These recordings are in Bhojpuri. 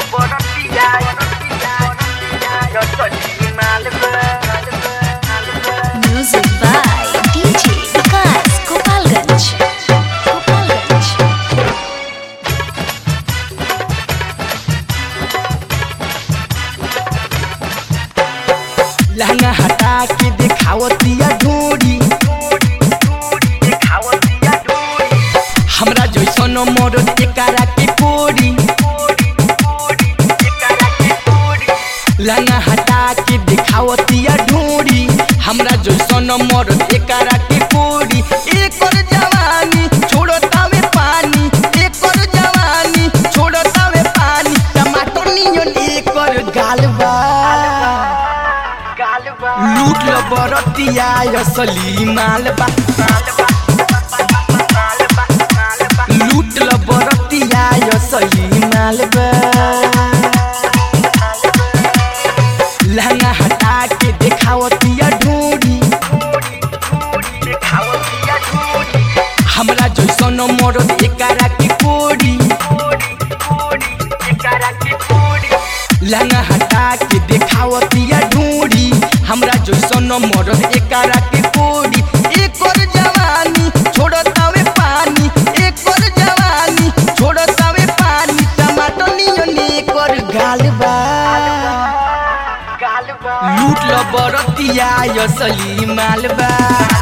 Music by DJ Vikas Gopalganj. Gopalganj. लहंगा हटा के दिखावतिया ढोरी हमरा जैसन मरद एकरा के कोरी लहंगा हटा के दिखावतिया ढोरी हमरा जैसन मरद एकरा के कोरी एकर जवानी छोड़तावे पानी एकर जवानी छोड़तावे पानी टमाटर नियन एकर गालबा लूट ल बरतिया असली मालबा लूट ल बरतिया असली मालबा लहंगा हटा के देखावतिया ढूंढी हमरा जैसन मरद एकरा के कोरी लहंगा हटा के देखावतिया ढूंढी हमरा जैसन मरद एकरा के कोरी एकर जवानी छोड़तावे पानी एकर जवानी छोड़तावे पानी टमाटर नियन एकर गालबा लूट ल बरतिया असली मालबा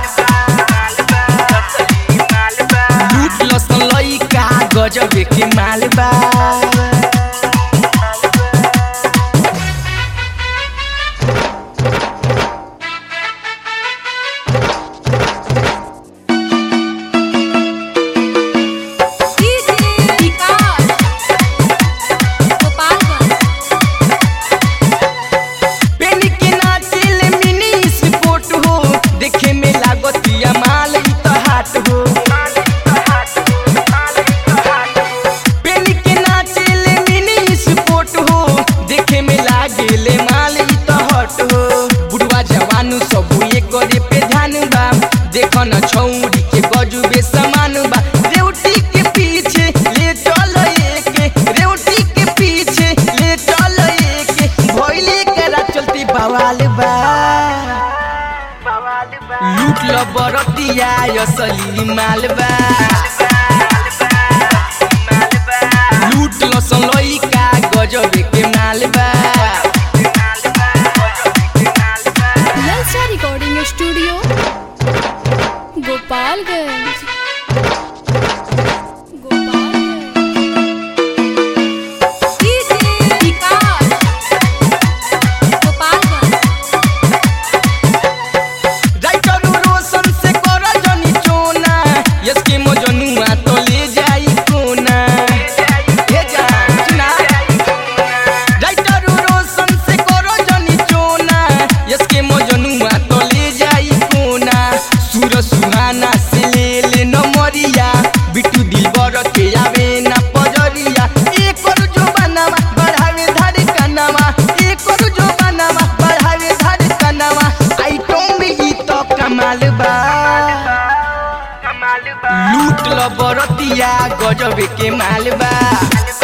लूट ल सलैका गजबे के मालबा पेनी के नाचिल मिनी स्पोर्ट हो देखे में लागतिया माल इ त हाट हो पेनी के नाचिल मिनी स्पोर्ट हो देखे में लागेले माल इ त हट हो बुढ़वा जवान सब ये करे पे ध्यान बा देख न छौरी के गजुबे समान बा रेवटी के पीछे ले चल एके रेवटी के पीछे ले चल एके भइले करा चलती बवाल बा लूट ल बरतिया असली मालबा लूट ल सलैका गजबे के मालबा ललचा recording studio Gopalganj writer Roshan से कर जनी चोना यसके मजनुआ तो ले जाई कोना हे जान सुना राइटर रोशन से कर जनी चोना यसके मजनुआ तो ले जाई कोना सुर सुहाना से ले ले नमरिया बिट्टू दिलबर के आवे ना पजरिया एकर जो बनावा बढ़ावे धारे कनावा एकर जो बनावा बढ़ावे धारे कनावा आइटम में ई तो कमाल बा लूट ल बरतिया गजबे के मालबा